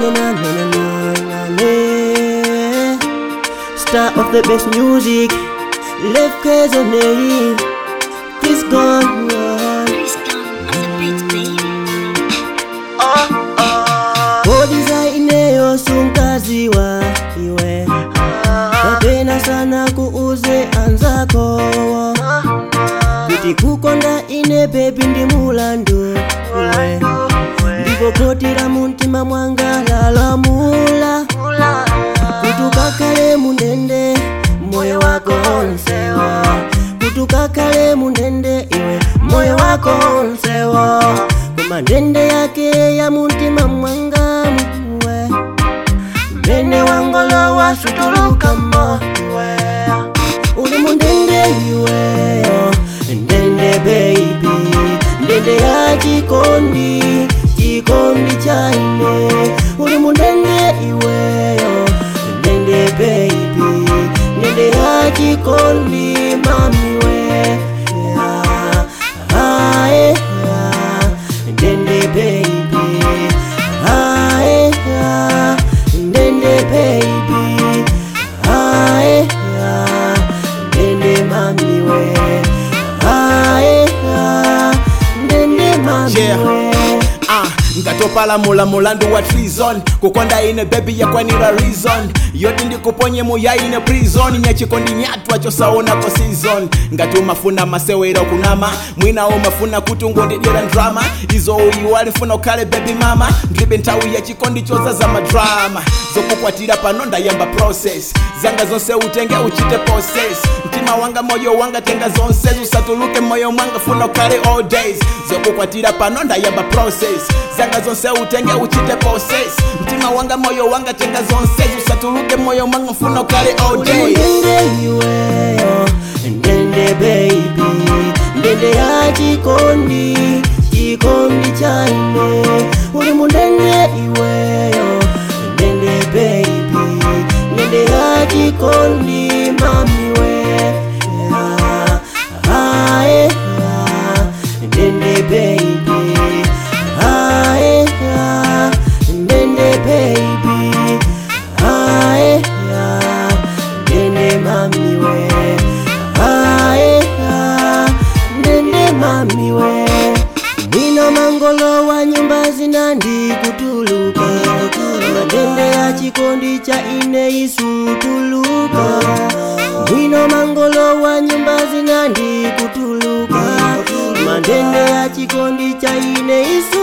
na na na na na na na. Star of the best music, Left Crazy name, Chris Gone. Chris Gunn on the beat, baby. Kodiza ineyo sunkaziwa iwe kapena sana kuuze anzako kuti kukonda ine bebi ndi mulandu iwe ndipo kotira muntima mwanga lalamula kuti ukakhale mundende moyo wako onsewa kuti ukakhale mundende iwe moyo wako onsewa koma ndende yake ya muntima mwanga mwe mene wangolo wasutulukamo iwe uli mundende iweyo ndende baby ndende ya chikondi chikondi chaine uli mundende iweyo ndende baby ndende ya chikondi mamiwe yeah. ah, yeah. ndende baby ah, yeah. ndende baby ah, yeah. ndende mamiwe ah, yeah. ndende mamiwe Ah, ngatopalamula mulandu wa treason kukonda ine bebi yakwanira reason yoti ndikuponye muya ine prison nyachikondi nyatwa chosaonako season ngati umafuna masewero kunama mwina umafuna kuti ungondidyera drama izo uyiwali funa ukhale bebi mama ndilibe nthawi ya chikondi chozaza madrama zokukwatira pano ndayamba process zanga zonse utenge uchite poses mtima wanga moyo wanga tenga zonse usatuluke moyo mwanga funa ukhale all days zokukwatira pano ndayamba process zanga zonse utenge uchite poses mtima wanga moyo wanga tenga zonse usatuluke moyo mwanga funa ukhale all days ndende iweyo ndende baby ndende ya chikondi chikondi chaine uli mundende iweyo ndende baby ndende ya chikondi mamiwe yeah. ah, yeah. ndende baby ah, yeah. ndende baby ah, yeah. ndende mamiwe ah, yeah. ndende mamiwe mwino mangolo wa nyumba zinandi kutuluka matende ya chikondi cha ine isutuluka mwino mangolo wa nyumba zinandi kutuluka matende ya chikondi cha ine isu